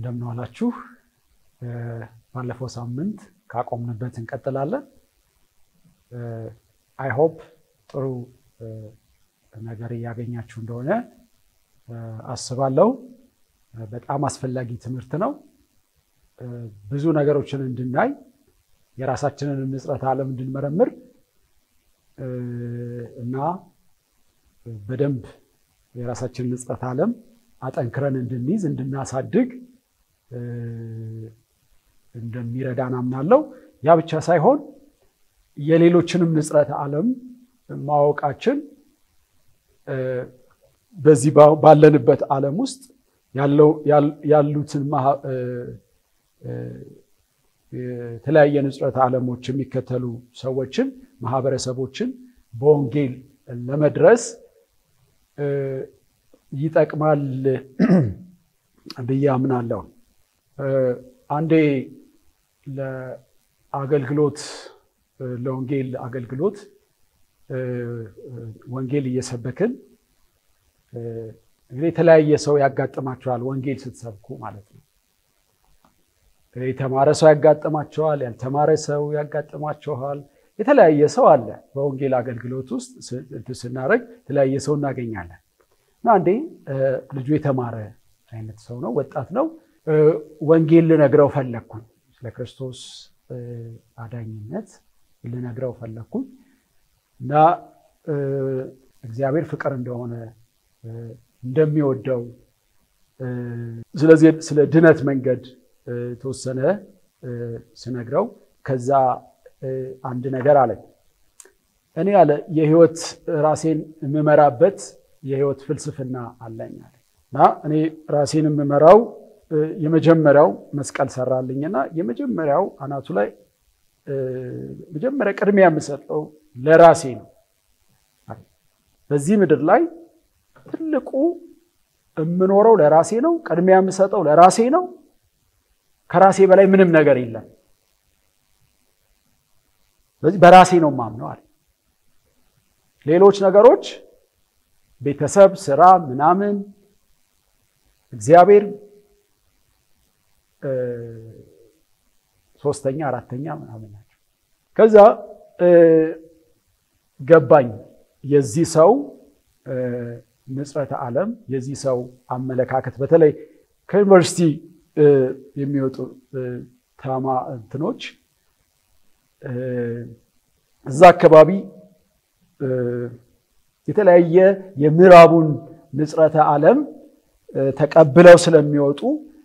እንደምን ዋላችሁ። ባለፈው ሳምንት ካቆምንበት እንቀጥላለን። አይ ሆፕ ጥሩ ነገር እያገኛችሁ እንደሆነ አስባለሁ። በጣም አስፈላጊ ትምህርት ነው። ብዙ ነገሮችን እንድናይ የራሳችንን ንጽረተ ዓለም እንድንመረምር እና በደንብ የራሳችንን ንጽረተ ዓለም አጠንክረን እንድንይዝ እንድናሳድግ እንደሚረዳን አምናለሁ። ያ ብቻ ሳይሆን የሌሎችንም ንጽረተ ዓለም ማወቃችን በዚህ ባለንበት ዓለም ውስጥ ያሉትን የተለያየ ንጽረተ ዓለሞች የሚከተሉ ሰዎችን ማህበረሰቦችን በወንጌል ለመድረስ ይጠቅማል ብዬ አምናለሁ። አንዴ ለአገልግሎት ለወንጌል አገልግሎት ወንጌል እየሰበክን እንግዲህ የተለያየ ሰው ያጋጥማቸዋል። ወንጌል ስትሰብኩ ማለት ነው። የተማረ ሰው ያጋጥማቸዋል፣ ያልተማረ ሰው ያጋጥማቸዋል። የተለያየ ሰው አለ። በወንጌል አገልግሎት ውስጥ ስናደርግ የተለያየ ሰው እናገኛለን። እና አንዴ ልጁ የተማረ አይነት ሰው ነው፣ ወጣት ነው። ወንጌል ልነግረው ፈለግኩኝ። ስለ ክርስቶስ አዳኝነት ልነግረው ፈለግኩኝ እና እግዚአብሔር ፍቅር እንደሆነ እንደሚወደው ስለዚህ ስለ ድነት መንገድ የተወሰነ ስነግረው ከዛ አንድ ነገር አለ። እኔ አለ የህይወት ራሴን የምመራበት የህይወት ፍልስፍና አለኝ አለ እና እኔ ራሴን የምመራው የመጀመሪያው መስቀል ሰራልኝና የመጀመሪያው አናቱ ላይ መጀመሪያ ቅድሚያ የምሰጠው ለራሴ ነው። በዚህ ምድር ላይ ትልቁ የምኖረው ለራሴ ነው። ቅድሚያ የምሰጠው ለራሴ ነው። ከራሴ በላይ ምንም ነገር የለም። ስለዚህ በራሴ ነው ማምነው አለ። ሌሎች ነገሮች ቤተሰብ፣ ስራ፣ ምናምን እግዚአብሔር ሶስተኛ፣ አራተኛ ምናምን ናቸው። ከዛ ገባኝ የዚህ ሰው ንጽረተ ዓለም የዚህ ሰው አመለካከት በተለይ ከዩኒቨርሲቲ የሚወጡ ታማ እንትኖች እዛ አካባቢ የተለያየ የምዕራቡን ንጽረተ ዓለም ተቀብለው ስለሚወጡ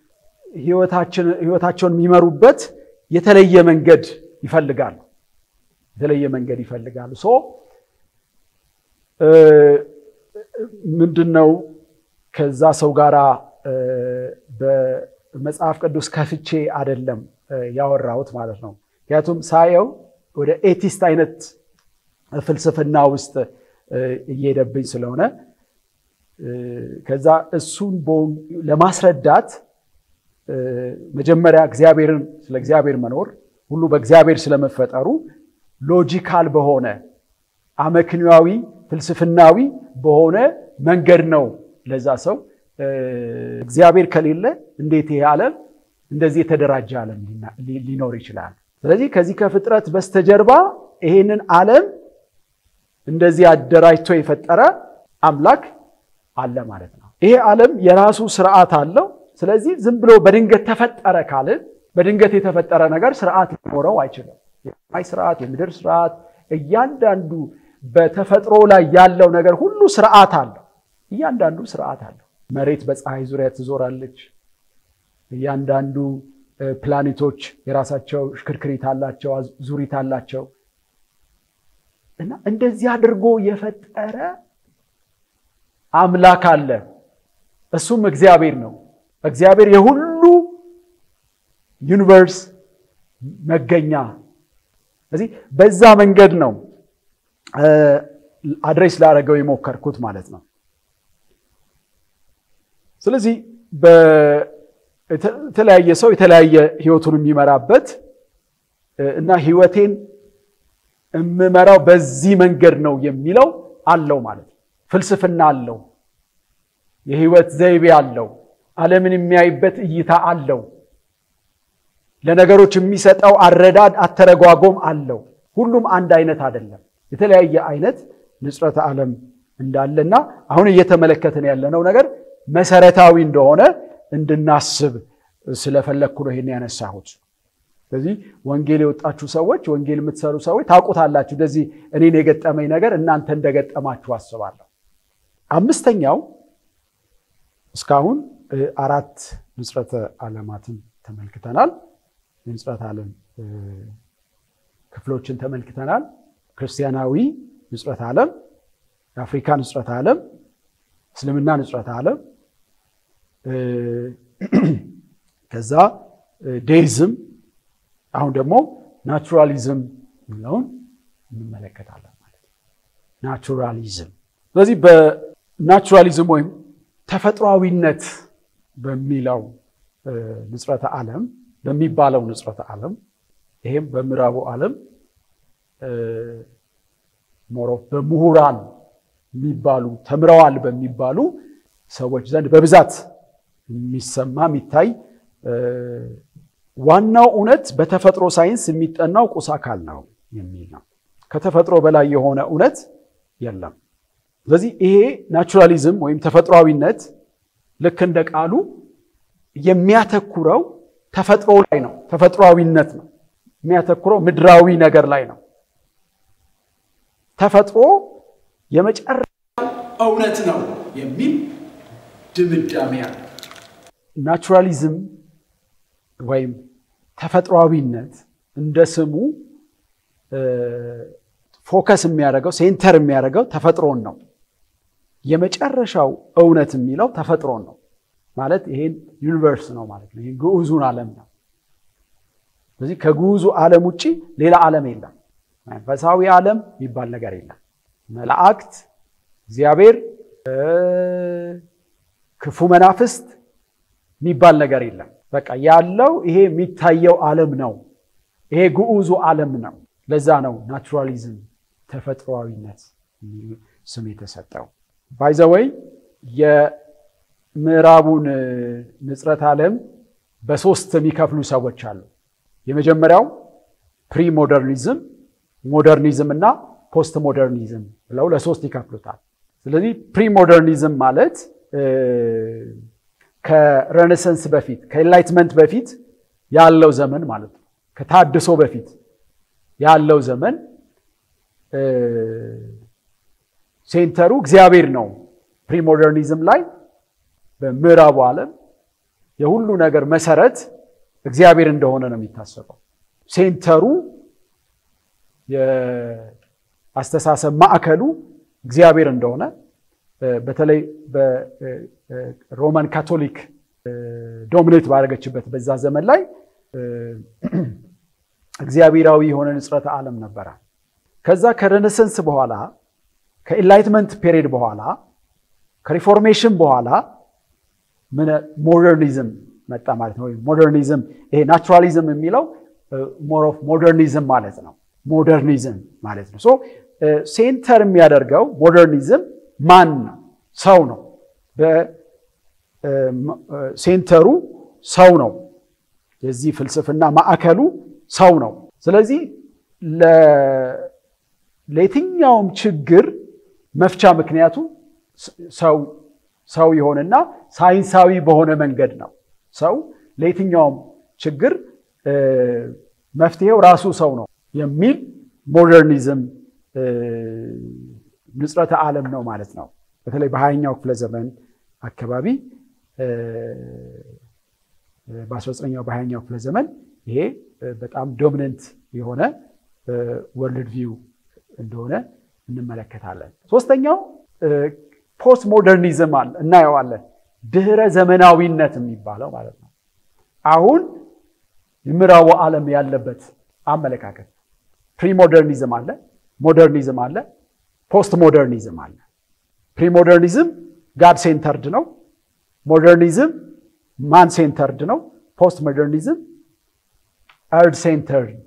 ህይወታቸውን የሚመሩበት የተለየ መንገድ ይፈልጋሉ። የተለየ መንገድ ይፈልጋሉ። ሶ ምንድን ነው ከዛ ሰው ጋራ በመጽሐፍ ቅዱስ ከፍቼ አይደለም ያወራሁት ማለት ነው። ምክንያቱም ሳየው ወደ ኤቲስት አይነት ፍልስፍና ውስጥ እየሄደብኝ ስለሆነ ከዛ እሱን ለማስረዳት መጀመሪያ እግዚአብሔርን ስለ እግዚአብሔር መኖር ሁሉ በእግዚአብሔር ስለመፈጠሩ ሎጂካል በሆነ አመክንያዊ ፍልስፍናዊ በሆነ መንገድ ነው ለዛ ሰው እግዚአብሔር ከሌለ እንዴት ይሄ ዓለም እንደዚህ የተደራጀ ዓለም ሊኖር ይችላል? ስለዚህ ከዚህ ከፍጥረት በስተጀርባ ይሄንን ዓለም እንደዚህ አደራጅቶ የፈጠረ አምላክ አለ ማለት ነው። ይሄ ዓለም የራሱ ስርዓት አለው። ስለዚህ ዝም ብሎ በድንገት ተፈጠረ ካልን በድንገት የተፈጠረ ነገር ስርዓት ሊኖረው አይችልም። የሰማይ ስርዓት፣ የምድር ስርዓት፣ እያንዳንዱ በተፈጥሮ ላይ ያለው ነገር ሁሉ ስርዓት አለው። እያንዳንዱ ስርዓት አለው። መሬት በፀሐይ ዙሪያ ትዞራለች። እያንዳንዱ ፕላኔቶች የራሳቸው ሽክርክሪት አላቸው፣ ዙሪት አላቸው እና እንደዚህ አድርጎ የፈጠረ አምላክ አለ። እሱም እግዚአብሔር ነው። እግዚአብሔር የሁሉ ዩኒቨርስ መገኛ። ስለዚህ በዛ መንገድ ነው አድሬስ ላደረገው የሞከርኩት ማለት ነው። ስለዚህ የተለያየ ሰው የተለያየ ህይወቱን የሚመራበት እና ህይወቴን የምመራው በዚህ መንገድ ነው የሚለው አለው ማለት ነው። ፍልስፍና አለው፣ የህይወት ዘይቤ አለው፣ ዓለምን የሚያይበት እይታ አለው። ለነገሮች የሚሰጠው አረዳድ አተረጓጎም አለው። ሁሉም አንድ አይነት አይደለም። የተለያየ አይነት ንጽረተ ዓለም እንዳለና አሁን እየተመለከትን ያለነው ነገር መሰረታዊ እንደሆነ እንድናስብ ስለፈለግኩ ነው ይሄን ያነሳሁት። ስለዚህ ወንጌል የወጣችሁ ሰዎች፣ ወንጌል የምትሰሩ ሰዎች ታውቁታላችሁ። እንደዚህ እኔን የገጠመኝ ነገር እናንተ እንደገጠማችሁ አስባለሁ። አምስተኛው እስካሁን አራት ንጽረተ ዓለማትን ተመልክተናል። የንጽረተ ዓለም ክፍሎችን ተመልክተናል። ክርስቲያናዊ ንጽረተ ዓለም፣ የአፍሪካ ንጽረተ ዓለም፣ እስልምና ንጽረተ ዓለም፣ ከዛ ዴይዝም፣ አሁን ደግሞ ናቹራሊዝም የሚለውን እንመለከታለን ማለት ነው። ናቹራሊዝም ስለዚህ በናቹራሊዝም ወይም ተፈጥሯዊነት በሚለው ንጽረተ ዓለም በሚባለው ንጽረተ ዓለም ይሄም በምዕራቡ ዓለም ሞሮ በምሁራን የሚባሉ ተምረዋል በሚባሉ ሰዎች ዘንድ በብዛት የሚሰማ የሚታይ ዋናው እውነት በተፈጥሮ ሳይንስ የሚጠናው ቁስ አካል ነው የሚል ነው። ከተፈጥሮ በላይ የሆነ እውነት የለም። ስለዚህ ይሄ ናቹራሊዝም ወይም ተፈጥሯዊነት ልክ እንደ ቃሉ የሚያተኩረው ተፈጥሮ ላይ ነው። ተፈጥሯዊነት ነው የሚያተኩረው ምድራዊ ነገር ላይ ነው። ተፈጥሮ የመጨረሻ እውነት ነው የሚል ድምዳሜ አለ። ናቹራሊዝም ወይም ተፈጥሯዊነት እንደ ስሙ ፎከስ የሚያደርገው ሴንተር የሚያደርገው ተፈጥሮን ነው። የመጨረሻው እውነት የሚለው ተፈጥሮን ነው ማለት ይሄን ዩኒቨርስ ነው ማለት ነው። ይሄን ግዑዙን ዓለም ነው። ስለዚህ ከግዑዙ ዓለም ውጭ ሌላ ዓለም የለም። መንፈሳዊ ዓለም የሚባል ነገር የለም። መላእክት፣ እግዚአብሔር፣ ክፉ መናፍስት የሚባል ነገር የለም። በቃ ያለው ይሄ የሚታየው ዓለም ነው። ይሄ ግዑዙ ዓለም ነው። ለዛ ነው ናቹራሊዝም ተፈጥሯዊነት ስም የተሰጠው። ባይዘወይ የምዕራቡን ንጽረት ዓለም በሶስት የሚከፍሉ ሰዎች አሉ። የመጀመሪያው ፕሪ ሞደርኒዝም፣ ሞደርኒዝም እና ፖስት ሞደርኒዝም ብለው ለሶስት ይከፍሉታል። ስለዚህ ፕሪ ሞደርኒዝም ማለት ከሬኔሰንስ በፊት ከኤንላይትመንት በፊት ያለው ዘመን ማለት ነው። ከታድሶ በፊት ያለው ዘመን ሴንተሩ እግዚአብሔር ነው። ፕሪሞደርኒዝም ላይ በምዕራቡ ዓለም የሁሉ ነገር መሰረት እግዚአብሔር እንደሆነ ነው የሚታሰበው። ሴንተሩ የአስተሳሰብ ማዕከሉ እግዚአብሔር እንደሆነ በተለይ በሮማን ካቶሊክ ዶሚኔት ባደረገችበት በዛ ዘመን ላይ እግዚአብሔራዊ የሆነ ንጽረተ ዓለም ነበረ። ከዛ ከሬኔሰንስ በኋላ ከኢንላይትመንት ፔሪድ በኋላ ከሪፎርሜሽን በኋላ ምን ሞደርኒዝም መጣ ማለት ነው። ሞደርኒዝም ይሄ ናቹራሊዝም የሚለው ሞር ኦፍ ሞደርኒዝም ማለት ነው። ሞደርኒዝም ማለት ነው። ሶ ሴንተር የሚያደርገው ሞደርኒዝም ማን ነው? ሰው ነው። በሴንተሩ ሰው ነው። የዚህ ፍልስፍና ማዕከሉ ሰው ነው። ስለዚህ ለየትኛውም ችግር መፍቻ ምክንያቱ ሰው የሆነና ሳይንሳዊ በሆነ መንገድ ነው። ሰው ለየትኛውም ችግር መፍትሄው ራሱ ሰው ነው የሚል ሞደርኒዝም ንጽረተ ዓለም ነው ማለት ነው። በተለይ በሀያኛው ክፍለ ዘመን አካባቢ በ19ኛው በሀያኛው ክፍለ ዘመን ይሄ በጣም ዶሚነንት የሆነ ወርልድ ቪው እንደሆነ እንመለከታለን። ሶስተኛው ፖስት ሞደርኒዝም አለ እናየዋለን። ድህረ ዘመናዊነት የሚባለው ማለት ነው። አሁን የምዕራቡ ዓለም ያለበት አመለካከት ፕሪሞደርኒዝም አለ፣ ሞደርኒዝም አለ፣ ፖስት ሞደርኒዝም አለ። ፕሪሞደርኒዝም ጋድ ሴንተርድ ነው። ሞደርኒዝም ማን ሴንተርድ ነው። ፖስት ሞደርኒዝም እርድ ሴንተርድ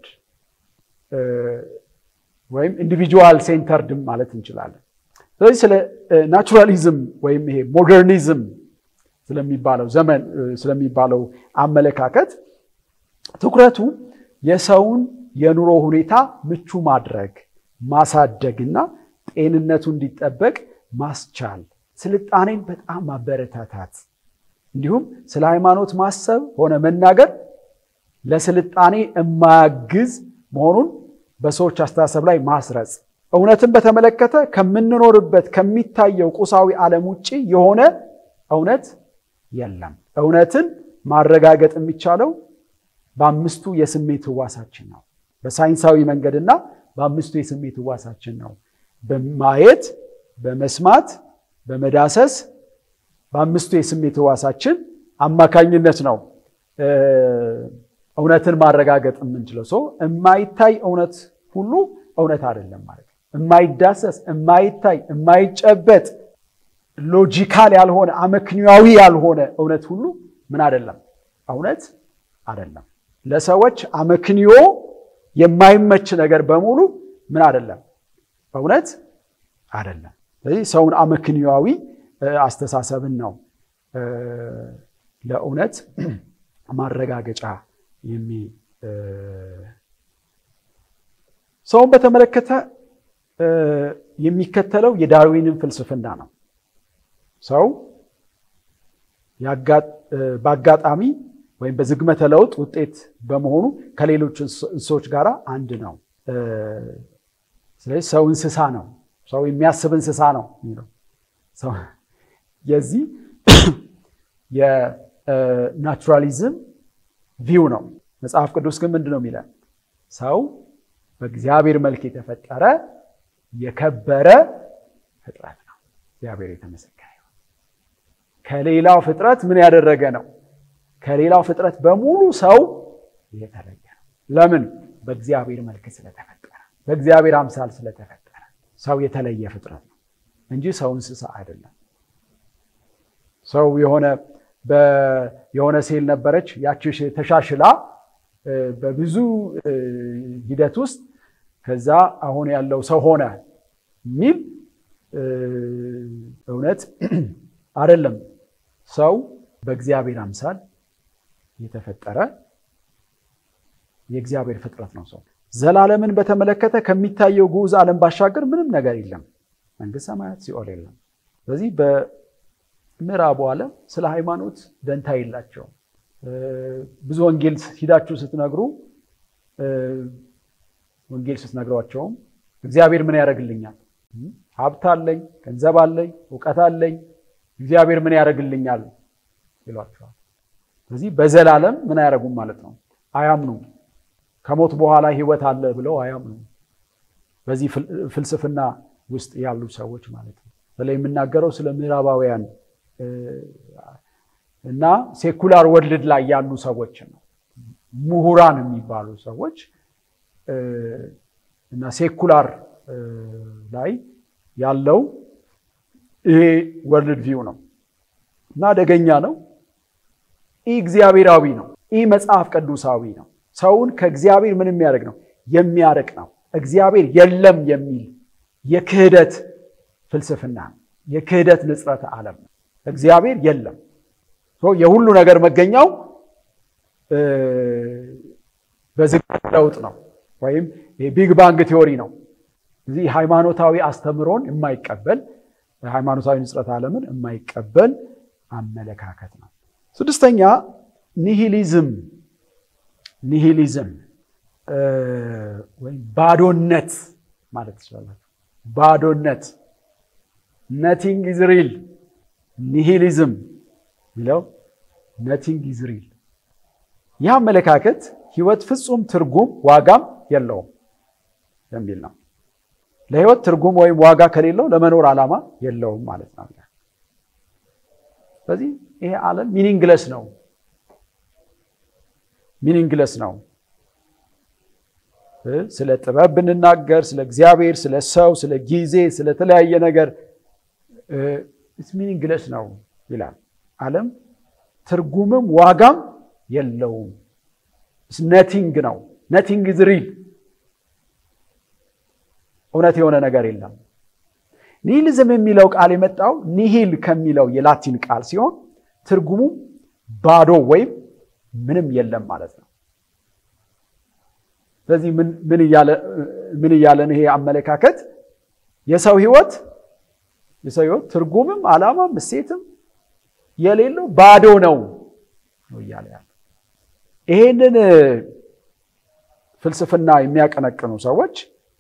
ወይም ኢንዲቪጁዋል ሴንተርድ ማለት እንችላለን። ስለዚህ ስለ ናቹራሊዝም ወይም ይሄ ሞደርኒዝም ስለሚባለው ዘመን ስለሚባለው አመለካከት ትኩረቱ የሰውን የኑሮ ሁኔታ ምቹ ማድረግ ማሳደግና ጤንነቱ እንዲጠበቅ ማስቻል፣ ስልጣኔን በጣም ማበረታታት እንዲሁም ስለ ሃይማኖት ማሰብ ሆነ መናገር ለስልጣኔ የማያግዝ መሆኑን በሰዎች አስተሳሰብ ላይ ማስረጽ፣ እውነትን በተመለከተ ከምንኖርበት ከሚታየው ቁሳዊ ዓለም ውጭ የሆነ እውነት የለም። እውነትን ማረጋገጥ የሚቻለው በአምስቱ የስሜት ህዋሳችን ነው። በሳይንሳዊ መንገድና በአምስቱ የስሜት ህዋሳችን ነው። በማየት፣ በመስማት፣ በመዳሰስ በአምስቱ የስሜት ህዋሳችን አማካኝነት ነው እውነትን ማረጋገጥ የምንችለው። ሰው የማይታይ እውነት ሁሉ እውነት አይደለም ማለት ነው። የማይዳሰስ፣ የማይታይ፣ የማይጨበጥ ሎጂካል ያልሆነ አመክንያዊ ያልሆነ እውነት ሁሉ ምን አይደለም? እውነት አይደለም። ለሰዎች አመክንዮ የማይመች ነገር በሙሉ ምን አይደለም? እውነት አይደለም። ስለዚህ ሰውን አመክንያዊ አስተሳሰብን ነው ለእውነት ማረጋገጫ የሚ ሰውን በተመለከተ የሚከተለው የዳርዊንን ፍልስፍና ነው። ሰው በአጋጣሚ ወይም በዝግመተ ለውጥ ውጤት በመሆኑ ከሌሎች እንስሶች ጋር አንድ ነው። ስለዚህ ሰው እንስሳ ነው። ሰው የሚያስብ እንስሳ ነው የሚለው የዚህ የናቹራሊዝም ቪው ነው። መጽሐፍ ቅዱስ ግን ምንድን ነው የሚለን? ሰው በእግዚአብሔር መልክ የተፈጠረ የከበረ ፍጥረት ነው። እግዚአብሔር የተመሰገነ ይሁን። ከሌላው ፍጥረት ምን ያደረገ ነው? ከሌላው ፍጥረት በሙሉ ሰው የተለየ ነው። ለምን? በእግዚአብሔር መልክ ስለተፈጠረ፣ በእግዚአብሔር አምሳል ስለተፈጠረ ሰው የተለየ ፍጥረት ነው እንጂ ሰው እንስሳ አይደለም። ሰው የሆነ የሆነ ሴል ነበረች። ያቺ ተሻሽላ በብዙ ሂደት ውስጥ ከዛ አሁን ያለው ሰው ሆነ የሚል እውነት አይደለም። ሰው በእግዚአብሔር አምሳል የተፈጠረ የእግዚአብሔር ፍጥረት ነው። ሰው ዘላለምን በተመለከተ ከሚታየው ግዑዝ ዓለም ባሻገር ምንም ነገር የለም። መንግስት ሰማያት ሲኦል የለም። ስለዚህ ምዕራቡ ዓለም ስለ ሃይማኖት ደንታ የላቸውም። ብዙ ወንጌል ሂዳችሁ ስትነግሩ ወንጌል ስትነግሯቸውም እግዚአብሔር ምን ያደርግልኛል? ሀብት አለኝ፣ ገንዘብ አለኝ፣ እውቀት አለኝ፣ እግዚአብሔር ምን ያደርግልኛል ይሏቸዋል። ስለዚህ በዘላለም ምን አያደርጉም ማለት ነው፣ አያምኑም። ከሞት በኋላ ህይወት አለ ብለው አያምኑም። በዚህ ፍልስፍና ውስጥ ያሉ ሰዎች ማለት ነው። በተለይ የምናገረው ስለ ምዕራባውያን እና ሴኩላር ወርልድ ላይ ያሉ ሰዎች ነው። ምሁራን የሚባሉ ሰዎች እና ሴኩላር ላይ ያለው ይሄ ወርልድ ቪው ነው እና አደገኛ ነው። ኢ እግዚአብሔራዊ ነው። ኢ መጽሐፍ ቅዱሳዊ ነው። ሰውን ከእግዚአብሔር ምን የሚያደርግ ነው? የሚያርቅ ነው። እግዚአብሔር የለም የሚል የክህደት ፍልስፍና ነው። የክህደት ንጽረተ ዓለም ነው። እግዚአብሔር የለም። የሁሉ ነገር መገኛው በዝግመተ ለውጥ ነው፣ ወይም የቢግ ባንግ ቲዎሪ ነው። እዚህ ሃይማኖታዊ አስተምሮን የማይቀበል ሃይማኖታዊ ንጽረተ ዓለምን የማይቀበል አመለካከት ነው። ስድስተኛ ኒሂሊዝም ኒሂሊዝም ወይም ባዶነት ማለት ትችላላችሁ። ባዶነት ነቲንግ ኢዝ ሪል ኒሂሊዝም የሚለው ነቲንግ ኢዝ ሪል። ይህ አመለካከት ህይወት ፍጹም ትርጉም ዋጋም የለውም የሚል ነው። ለህይወት ትርጉም ወይም ዋጋ ከሌለው ለመኖር ዓላማ የለውም ማለት ነው። ስለዚህ ይሄ ዓለም ሚኒንግለስ ነው፣ ሚኒንግለስ ነው። ስለ ጥበብ ብንናገር፣ ስለ እግዚአብሔር፣ ስለ ሰው፣ ስለ ጊዜ፣ ስለተለያየ ነገር ሚኒንግለስ ነው ይላል። ዓለም ትርጉምም ዋጋም የለውም። ነቲንግ ነው። ነቲንግ ኢዝ ሪል። እውነት የሆነ ነገር የለም። ኒሂሊዝም የሚለው ቃል የመጣው ኒሂል ከሚለው የላቲን ቃል ሲሆን ትርጉሙ ባዶ ወይም ምንም የለም ማለት ነው። ስለዚህ ምን እያለን ይሄ አመለካከት የሰው ህይወት የሰው ህይወት ትርጉምም ዓላማም እሴትም የሌለው ባዶ ነው ነው እያለ ያለ ይሄንን ፍልስፍና የሚያቀነቅኑ ሰዎች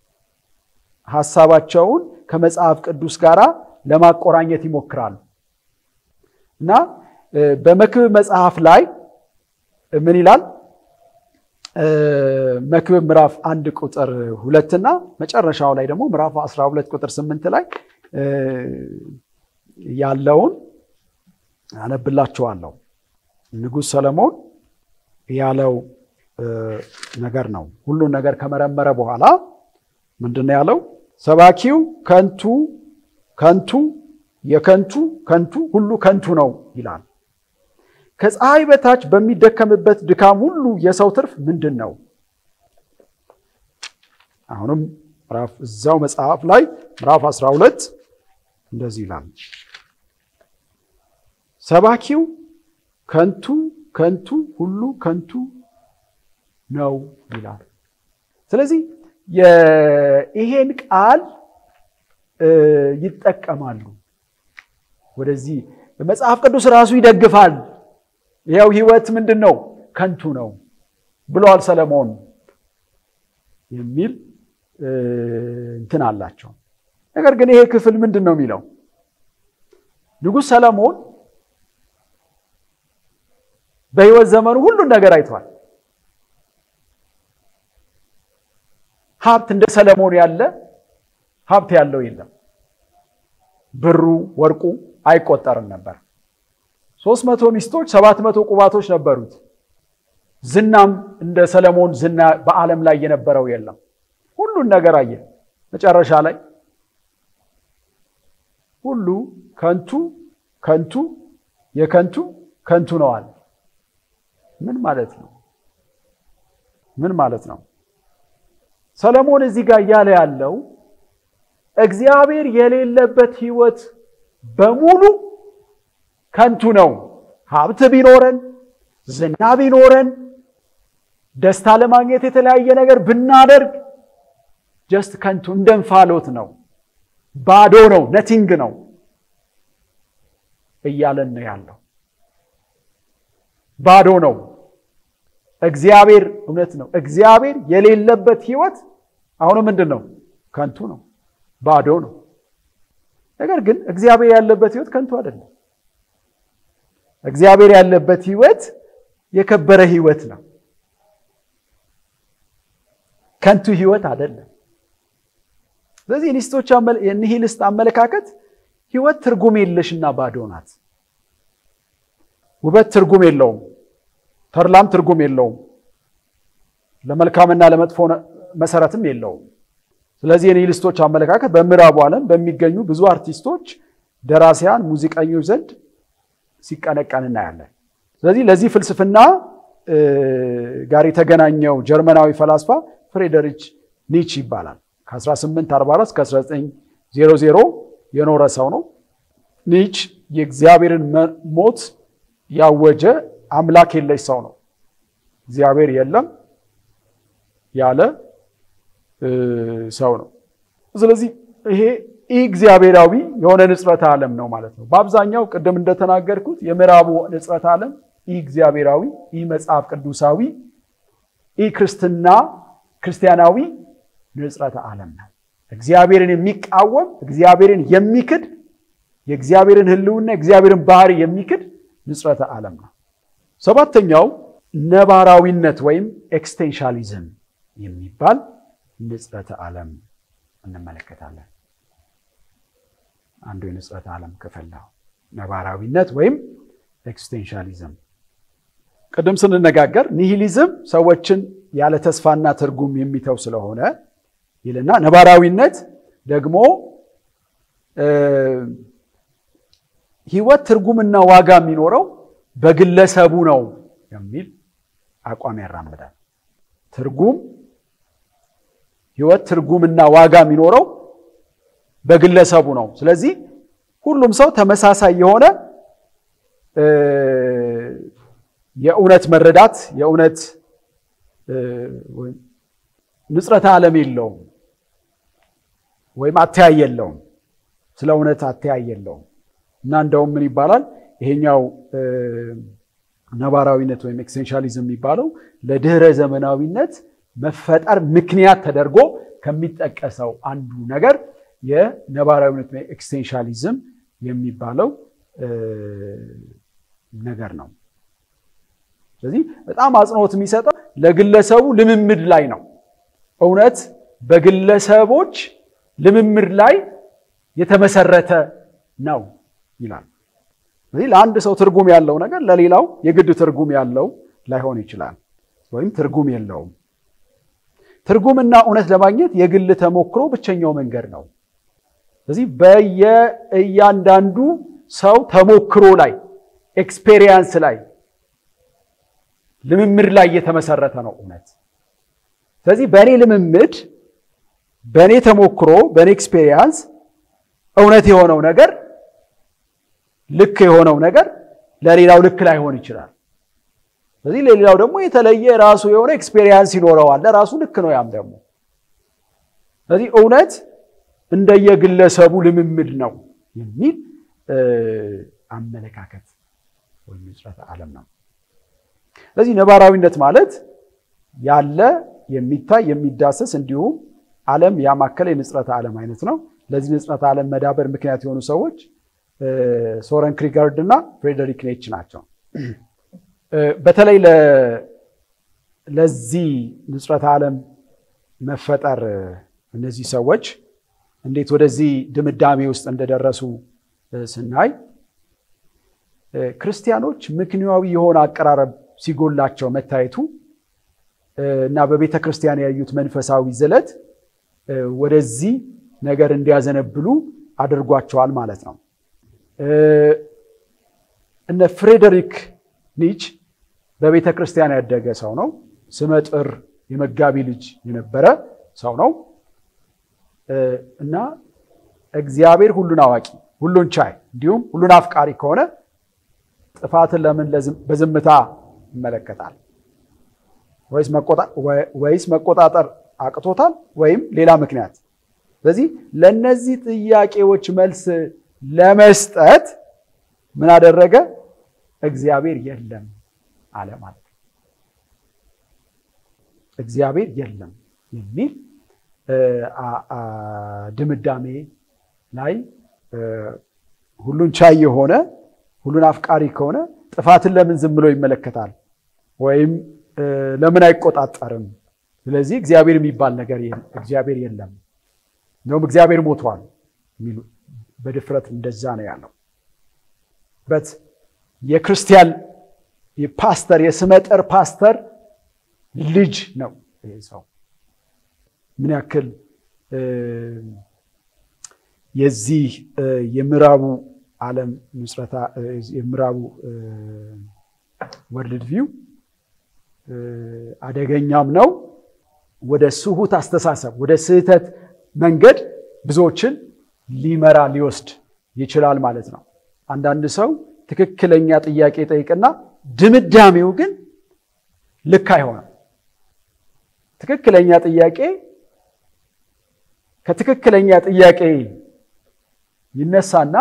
ሀሳባቸውን ከመጽሐፍ ቅዱስ ጋር ለማቆራኘት ይሞክራሉ እና በመክብብ መጽሐፍ ላይ ምን ይላል? መክብብ ምዕራፍ አንድ ቁጥር ሁለትና መጨረሻው ላይ ደግሞ ምዕራፍ 12 ቁጥር ስምንት ላይ ያለውን አነብላችኋለሁ። ንጉሥ ሰለሞን ያለው ነገር ነው። ሁሉን ነገር ከመረመረ በኋላ ምንድን ነው ያለው? ሰባኪው ከንቱ ከንቱ የከንቱ ከንቱ ሁሉ ከንቱ ነው ይላል። ከፀሐይ በታች በሚደከምበት ድካም ሁሉ የሰው ትርፍ ምንድን ነው? አሁንም እዛው መጽሐፍ ላይ ምዕራፍ 12 እንደዚህ ይላል። ሰባኪው ከንቱ ከንቱ ሁሉ ከንቱ ነው ይላል። ስለዚህ ይሄን ቃል ይጠቀማሉ። ወደዚህ መጽሐፍ ቅዱስ ራሱ ይደግፋል። ይኸው ህይወት ምንድን ነው? ከንቱ ነው ብለዋል ሰለሞን የሚል እንትን አላቸው። ነገር ግን ይሄ ክፍል ምንድን ነው የሚለው? ንጉሥ ሰለሞን በህይወት ዘመኑ ሁሉን ነገር አይቷል። ሀብት እንደ ሰለሞን ያለ ሀብት ያለው የለም። ብሩ ወርቁ አይቆጠርም ነበር። ሶስት መቶ ሚስቶች ሰባት መቶ ቁባቶች ነበሩት። ዝናም እንደ ሰለሞን ዝና በዓለም ላይ የነበረው የለም። ሁሉን ነገር አየ። መጨረሻ ላይ ሁሉ ከንቱ ከንቱ የከንቱ ከንቱ ነው አለ። ምን ማለት ነው? ምን ማለት ነው? ሰለሞን እዚህ ጋር እያለ ያለው እግዚአብሔር የሌለበት ህይወት በሙሉ ከንቱ ነው። ሀብት ቢኖረን፣ ዝና ቢኖረን፣ ደስታ ለማግኘት የተለያየ ነገር ብናደርግ ጀስት ከንቱ እንደ እንፋሎት ነው፣ ባዶ ነው፣ ነቲንግ ነው እያለን ነው ያለው። ባዶ ነው። እግዚአብሔር እውነት ነው። እግዚአብሔር የሌለበት ህይወት አሁንም ምንድን ነው? ከንቱ ነው፣ ባዶ ነው። ነገር ግን እግዚአብሔር ያለበት ህይወት ከንቱ አይደለም። እግዚአብሔር ያለበት ህይወት የከበረ ህይወት ነው። ከንቱ ህይወት አይደለም። ስለዚህ የኒስቶች የኒሂልስት አመለካከት ህይወት ትርጉም የለሽና ባዶ ናት። ውበት ትርጉም የለውም። ተድላም ትርጉም የለውም። ለመልካምና ለመጥፎ መሰረትም የለውም። ስለዚህ የኒሂልስቶች አመለካከት በምዕራቡ ዓለም በሚገኙ ብዙ አርቲስቶች፣ ደራሲያን፣ ሙዚቀኞች ዘንድ ሲቀነቀን እናያለን። ስለዚህ ለዚህ ፍልስፍና ጋር የተገናኘው ጀርመናዊ ፈላስፋ ፍሬደሪች ኒች ይባላል። ከ1844 እስከ 1900 የኖረ ሰው ነው። ኒች የእግዚአብሔርን ሞት ያወጀ አምላክ የለሽ ሰው ነው። እግዚአብሔር የለም ያለ ሰው ነው። ስለዚህ ይሄ ኢ እግዚአብሔራዊ የሆነ ንጽረተ ዓለም ነው ማለት ነው። በአብዛኛው ቅድም እንደተናገርኩት የምዕራቡ ንጽረተ ዓለም ኢ እግዚአብሔራዊ፣ ኢ መጽሐፍ ቅዱሳዊ፣ ኢ ክርስትና ክርስቲያናዊ ንጽረተ ዓለም ነው። እግዚአብሔርን የሚቃወም እግዚአብሔርን የሚክድ የእግዚአብሔርን ሕልውና የእግዚአብሔርን ባህሪ የሚክድ ንጽረተ ዓለም ነው። ሰባተኛው ነባራዊነት ወይም ኤክስቴንሻሊዝም የሚባል ንጽረተ ዓለም እንመለከታለን። አንዱ የንጽረተ ዓለም ክፍል ነው። ነባራዊነት ወይም ኤክስቴንሻሊዝም። ቅድም ስንነጋገር ኒሂሊዝም ሰዎችን ያለ ተስፋና ትርጉም የሚተው ስለሆነ ይልና ነባራዊነት ደግሞ ህይወት ትርጉምና ዋጋ የሚኖረው በግለሰቡ ነው የሚል አቋም ያራምዳል። ትርጉም ህይወት ትርጉምና ዋጋ የሚኖረው በግለሰቡ ነው። ስለዚህ ሁሉም ሰው ተመሳሳይ የሆነ የእውነት መረዳት የእውነት ንጽረተ ዓለም የለውም ወይም አተያይ የለውም። ስለ እውነት አተያይ የለውም እና እንደውም ምን ይባላል ይሄኛው ነባራዊነት ወይም ኤክስቴንሻሊዝም የሚባለው ለድህረ ዘመናዊነት መፈጠር ምክንያት ተደርጎ ከሚጠቀሰው አንዱ ነገር የነባራዊነት ወይም ኤክስቴንሻሊዝም የሚባለው ነገር ነው። ስለዚህ በጣም አጽንኦት የሚሰጠው ለግለሰቡ ልምምድ ላይ ነው። እውነት በግለሰቦች ልምምድ ላይ የተመሰረተ ነው ይላል። ስለዚህ ለአንድ ሰው ትርጉም ያለው ነገር ለሌላው የግድ ትርጉም ያለው ላይሆን ይችላል፣ ወይም ትርጉም የለውም። ትርጉምና እውነት ለማግኘት የግል ተሞክሮ ብቸኛው መንገድ ነው። ስለዚህ በየእያንዳንዱ ሰው ተሞክሮ ላይ ኤክስፔሪየንስ ላይ ልምምድ ላይ የተመሰረተ ነው እውነት። ስለዚህ በእኔ ልምምድ፣ በእኔ ተሞክሮ፣ በእኔ ኤክስፔሪየንስ እውነት የሆነው ነገር ልክ የሆነው ነገር ለሌላው ልክ ላይሆን ይችላል። ስለዚህ ለሌላው ደግሞ የተለየ ራሱ የሆነ ኤክስፔሪየንስ ይኖረዋል። ለራሱ ልክ ነው ያም ደግሞ። ስለዚህ እውነት እንደየግለሰቡ ልምምድ ነው የሚል አመለካከት ወይም ንጽረተ ዓለም ነው። ስለዚህ ነባራዊነት ማለት ያለ የሚታይ የሚዳሰስ እንዲሁም ዓለም ያማከለ የንጽረተ ዓለም አይነት ነው። ለዚህ ንጽረተ ዓለም መዳበር ምክንያት የሆኑ ሰዎች ሶረን ክሪጋርድ እና ፍሬደሪክ ኔች ናቸው። በተለይ ለዚህ ንጽረተ ዓለም መፈጠር እነዚህ ሰዎች እንዴት ወደዚህ ድምዳሜ ውስጥ እንደደረሱ ስናይ ክርስቲያኖች ምክንያዊ የሆነ አቀራረብ ሲጎላቸው መታየቱ እና በቤተ ክርስቲያን ያዩት መንፈሳዊ ዝለት ወደዚህ ነገር እንዲያዘነብሉ አድርጓቸዋል ማለት ነው። እነ ፍሬደሪክ ኒች በቤተ ክርስቲያን ያደገ ሰው ነው። ስመጥር የመጋቢ ልጅ የነበረ ሰው ነው እና እግዚአብሔር ሁሉን አዋቂ፣ ሁሉን ቻይ እንዲሁም ሁሉን አፍቃሪ ከሆነ ጥፋትን ለምን በዝምታ ይመለከታል? ወይስ መቆጣጠር አቅቶታል? ወይም ሌላ ምክንያት? ስለዚህ ለእነዚህ ጥያቄዎች መልስ ለመስጠት ምን አደረገ? እግዚአብሔር የለም አለ ማለት ነው። እግዚአብሔር የለም የሚል ድምዳሜ ላይ ሁሉን ቻይ የሆነ ሁሉን አፍቃሪ ከሆነ ጥፋትን ለምን ዝም ብሎ ይመለከታል? ወይም ለምን አይቆጣጠርም? ስለዚህ እግዚአብሔር የሚባል ነገር እግዚአብሔር የለም፣ እንደውም እግዚአብሔር ሞቷል የሚሉ በድፍረት እንደዛ ነው ያለው። በት የክርስቲያን የፓስተር የስመጥር ፓስተር ልጅ ነው ይህ ሰው። ምን ያክል የዚህ የምዕራቡ ዓለም ምስረታ የምዕራቡ ወርልድ ቪው አደገኛም ነው። ወደ ስሁት አስተሳሰብ ወደ ስህተት መንገድ ብዙዎችን ሊመራ ሊወስድ ይችላል ማለት ነው። አንዳንድ ሰው ትክክለኛ ጥያቄ ጠይቅና ድምዳሜው ግን ልክ አይሆንም። ትክክለኛ ጥያቄ ከትክክለኛ ጥያቄ ይነሳና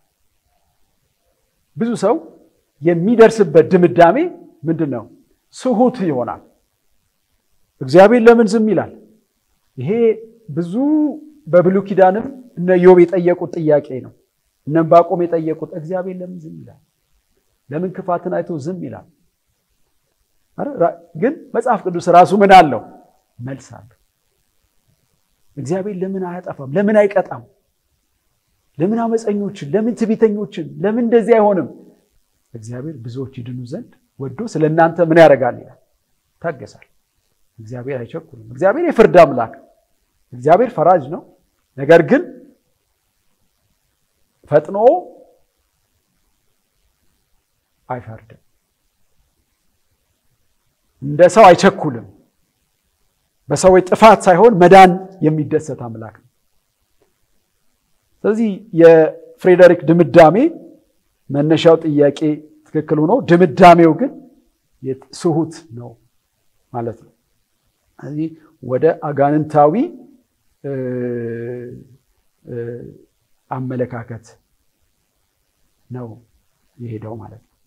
ብዙ ሰው የሚደርስበት ድምዳሜ ምንድን ነው? ስሁት ይሆናል። እግዚአብሔር ለምን ዝም ይላል? ይሄ ብዙ በብሉይ ኪዳንም እነ ዮብ የጠየቁት ጥያቄ ነው። እነ ዕንባቆም የጠየቁት እግዚአብሔር ለምን ዝም ይላል? ለምን ክፋትን አይቶ ዝም ይላል? ግን መጽሐፍ ቅዱስ ራሱ ምን አለው? መልስ አለው። እግዚአብሔር ለምን አያጠፋም? ለምን አይቀጣም? ለምን አመፀኞችን፣ ለምን ትዕቢተኞችን፣ ለምን እንደዚህ አይሆንም? እግዚአብሔር ብዙዎች ይድኑ ዘንድ ወዶ ስለ እናንተ ምን ያደርጋል ይላል፣ ታገሳል። እግዚአብሔር አይቸኩልም። እግዚአብሔር የፍርድ አምላክ፣ እግዚአብሔር ፈራጅ ነው። ነገር ግን ፈጥኖ አይፈርድም። እንደ ሰው አይቸኩልም። በሰዎች ጥፋት ሳይሆን መዳን የሚደሰት አምላክ ነው። ስለዚህ የፍሬደሪክ ድምዳሜ መነሻው ጥያቄ ትክክል ሆኖ ድምዳሜው ግን ስሁት ነው ማለት ነው። ስለዚህ ወደ አጋንንታዊ አመለካከት ነው የሄደው ማለት ነው።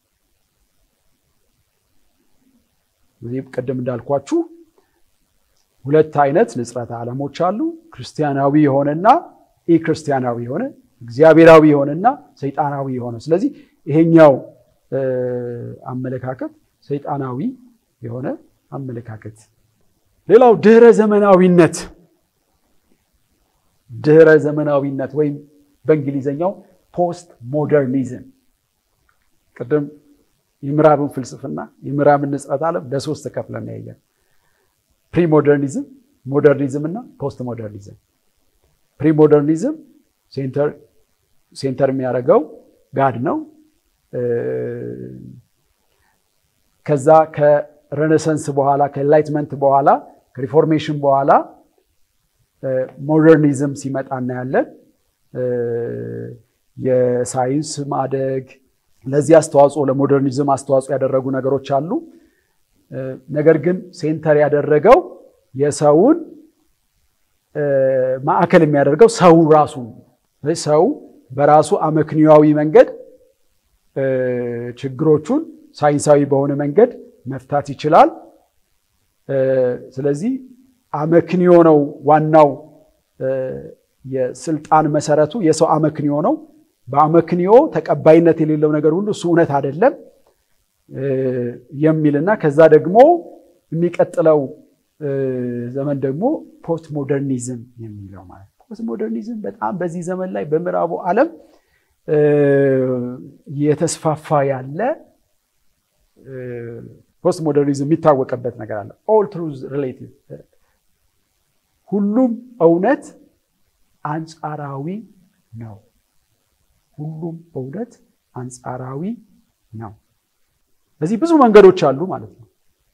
እዚህ ቅድም እንዳልኳችሁ ሁለት አይነት ንጽረተ ዓለሞች አሉ። ክርስቲያናዊ የሆነና ኢ ክርስቲያናዊ የሆነ እግዚአብሔራዊ የሆነና ሰይጣናዊ የሆነ። ስለዚህ ይሄኛው አመለካከት ሰይጣናዊ የሆነ አመለካከት። ሌላው ድህረ ዘመናዊነት ድህረ ዘመናዊነት ወይም በእንግሊዘኛው ፖስት ሞደርኒዝም ቅድም የምዕራብን ፍልስፍና የምዕራብን ንጽረተ ዓለም ለሶስት ተከፍለን ያየን ፕሪሞደርኒዝም፣ ሞደርኒዝም እና ፖስት ሞደርኒዝም። ፕሪሞደርኒዝም ሴንተር የሚያደርገው ጋድ ነው። ከዛ ከሬኔሰንስ በኋላ ከኤንላይትመንት በኋላ ከሪፎርሜሽን በኋላ ሞደርኒዝም ሲመጣ እናያለን። የሳይንስ ማደግ ለዚህ አስተዋጽኦ ለሞደርኒዝም አስተዋጽኦ ያደረጉ ነገሮች አሉ። ነገር ግን ሴንተር ያደረገው የሰውን ማዕከል የሚያደርገው ሰው ራሱ ሰው በራሱ አመክንያዊ መንገድ ችግሮቹን ሳይንሳዊ በሆነ መንገድ መፍታት ይችላል። ስለዚህ አመክንዮ ነው ዋናው የስልጣን መሰረቱ የሰው አመክንዮ ነው። በአመክንዮ ተቀባይነት የሌለው ነገር ሁሉ እሱ እውነት አይደለም የሚልና ከዛ ደግሞ የሚቀጥለው ዘመን ደግሞ ፖስት ሞደርኒዝም የሚለው ማለት ፖስት ሞደርኒዝም በጣም በዚህ ዘመን ላይ በምዕራቡ ዓለም የተስፋፋ ያለ ፖስት ሞደርኒዝም የሚታወቅበት ነገር አለ። ኦል ትሩዝ ሪሌቲቭ ሁሉም እውነት አንጻራዊ ነው። ሁሉም እውነት አንጻራዊ ነው። በዚህ ብዙ መንገዶች አሉ ማለት ነው።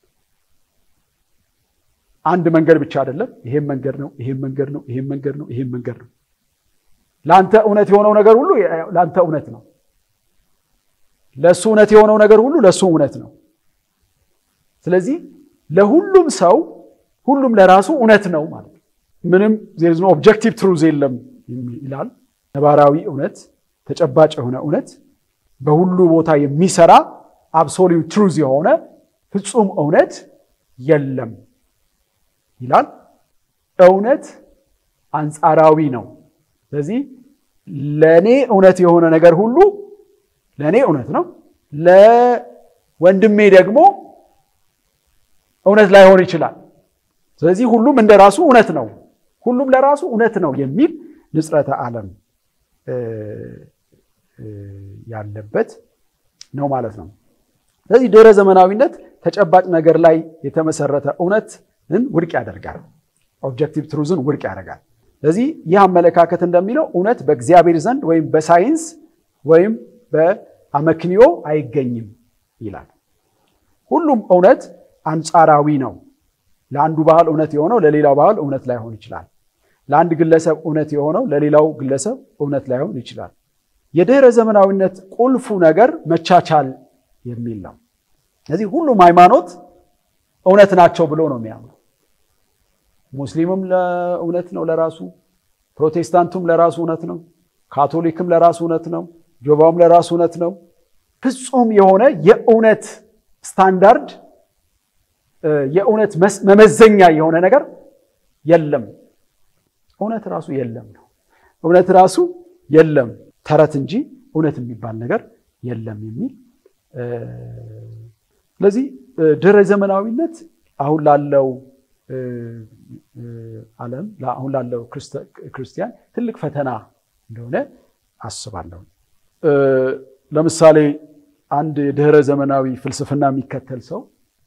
አንድ መንገድ ብቻ አይደለም። ይሄም መንገድ ነው፣ ይሄም መንገድ ነው፣ ይሄም መንገድ ነው፣ ይሄም መንገድ ነው። ለአንተ እውነት የሆነው ነገር ሁሉ ለአንተ እውነት ነው። ለእሱ እውነት የሆነው ነገር ሁሉ ለእሱ እውነት ነው። ስለዚህ ለሁሉም ሰው ሁሉም ለራሱ እውነት ነው ማለት ነው። ምንም ዜርዝ ነው ኦብጀክቲቭ ትሩዝ የለም ይላል። ነባራዊ እውነት፣ ተጨባጭ የሆነ እውነት፣ በሁሉ ቦታ የሚሰራ አብሶሉት ትሩዝ የሆነ ፍጹም እውነት የለም ይላል። እውነት አንጻራዊ ነው። ስለዚህ ለእኔ እውነት የሆነ ነገር ሁሉ ለእኔ እውነት ነው፣ ለወንድሜ ደግሞ እውነት ላይሆን ይችላል። ስለዚህ ሁሉም እንደ ራሱ እውነት ነው፣ ሁሉም ለራሱ እውነት ነው የሚል ንጽረተ ዓለም ያለበት ነው ማለት ነው። ስለዚህ ድህረ ዘመናዊነት ተጨባጭ ነገር ላይ የተመሰረተ እውነትን ውድቅ ያደርጋል። ኦብጀክቲቭ ትሩዝን ውድቅ ያደርጋል። ስለዚህ ይህ አመለካከት እንደሚለው እውነት በእግዚአብሔር ዘንድ ወይም በሳይንስ ወይም በአመክንዮ አይገኝም ይላል። ሁሉም እውነት አንጻራዊ ነው። ለአንዱ ባህል እውነት የሆነው ለሌላው ባህል እውነት ላይሆን ይችላል። ለአንድ ግለሰብ እውነት የሆነው ለሌላው ግለሰብ እውነት ላይሆን ይችላል። የድህረ ዘመናዊነት ቁልፉ ነገር መቻቻል የሚል ነው። ስለዚህ ሁሉም ሃይማኖት እውነት ናቸው ብሎ ነው የሚያምኑ። ሙስሊምም ለእውነት ነው ለራሱ፣ ፕሮቴስታንቱም ለራሱ እውነት ነው፣ ካቶሊክም ለራሱ እውነት ነው፣ ጆባውም ለራሱ እውነት ነው። ፍጹም የሆነ የእውነት ስታንዳርድ የእውነት መመዘኛ የሆነ ነገር የለም። እውነት ራሱ የለም ነው። እውነት ራሱ የለም ተረት እንጂ እውነት የሚባል ነገር የለም የሚል ስለዚህ ድህረ ዘመናዊነት አሁን ላለው ዓለም አሁን ላለው ክርስቲያን ትልቅ ፈተና እንደሆነ አስባለሁ። ለምሳሌ አንድ የድህረ ዘመናዊ ፍልስፍና የሚከተል ሰው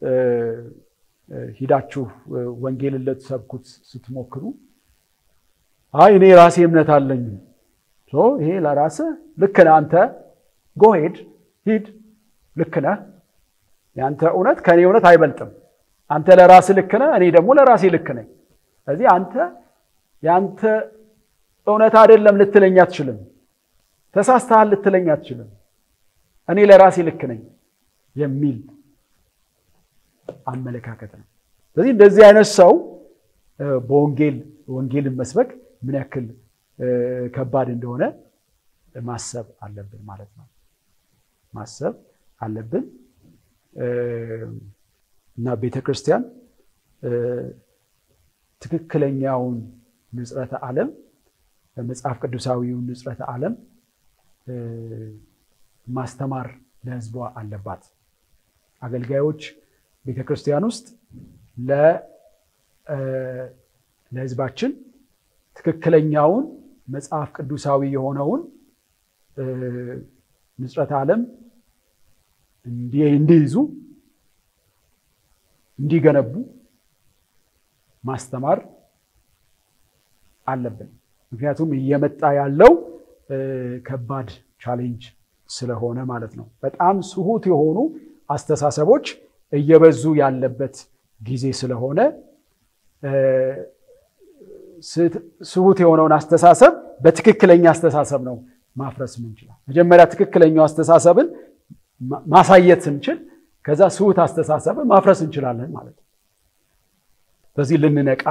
ሂዳችሁ ወንጌልን ልትሰብኩት ስትሞክሩ አይ እኔ ራሴ እምነት አለኝ፣ ይሄ ለራስህ ልክ ነህ፣ አንተ ጎሄድ ሂድ፣ ልክ ነህ፣ የአንተ እውነት ከእኔ እውነት አይበልጥም። አንተ ለራስህ ልክ ነህ፣ እኔ ደግሞ ለራሴ ልክ ነኝ። ስለዚህ አንተ የአንተ እውነት አይደለም ልትለኝ አትችልም። ተሳስተሃል ልትለኝ አትችልም። እኔ ለራሴ ልክ ነኝ የሚል አመለካከት ነው። ስለዚህ እንደዚህ አይነት ሰው በወንጌል ወንጌልን መስበክ ምን ያክል ከባድ እንደሆነ ማሰብ አለብን ማለት ነው። ማሰብ አለብን እና ቤተ ክርስቲያን ትክክለኛውን ንጽረተ ዓለም መጽሐፍ ቅዱሳዊውን ንጽረተ ዓለም ማስተማር ለሕዝቧ አለባት። አገልጋዮች ቤተ ክርስቲያን ውስጥ ለሕዝባችን ትክክለኛውን መጽሐፍ ቅዱሳዊ የሆነውን ንጽረተ ዓለም እንዲይዙ እንዲገነቡ ማስተማር አለብን። ምክንያቱም እየመጣ ያለው ከባድ ቻሌንጅ ስለሆነ ማለት ነው። በጣም ስሁት የሆኑ አስተሳሰቦች እየበዙ ያለበት ጊዜ ስለሆነ ስሁት የሆነውን አስተሳሰብ በትክክለኛ አስተሳሰብ ነው ማፍረስ ምንችላል። መጀመሪያ ትክክለኛው አስተሳሰብን ማሳየት ስንችል ከዛ ስሁት አስተሳሰብን ማፍረስ እንችላለን ማለት ነው። ስለዚህ ልንነቃ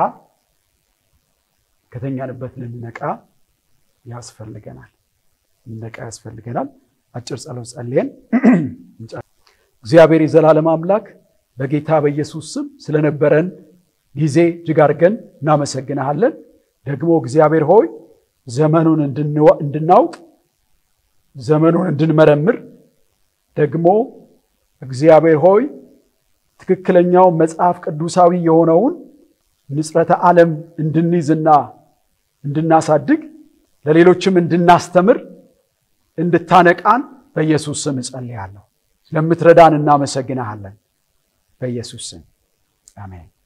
ከተኛንበት ልንነቃ ያስፈልገናል። ልንነቃ ያስፈልገናል። አጭር ጸሎት ጸልየን እግዚአብሔር የዘላለም አምላክ በጌታ በኢየሱስ ስም ስለነበረን ጊዜ እጅግ አድርገን እናመሰግንሃለን። ደግሞ እግዚአብሔር ሆይ ዘመኑን እንድናውቅ ዘመኑን እንድንመረምር ደግሞ እግዚአብሔር ሆይ ትክክለኛውን መጽሐፍ ቅዱሳዊ የሆነውን ንጽረተ ዓለም እንድንይዝና እንድናሳድግ ለሌሎችም እንድናስተምር እንድታነቃን በኢየሱስ ስም እጸልያለሁ። ስለምትረዳን እናመሰግንሃለን። በኢየሱስ ስም አሜን።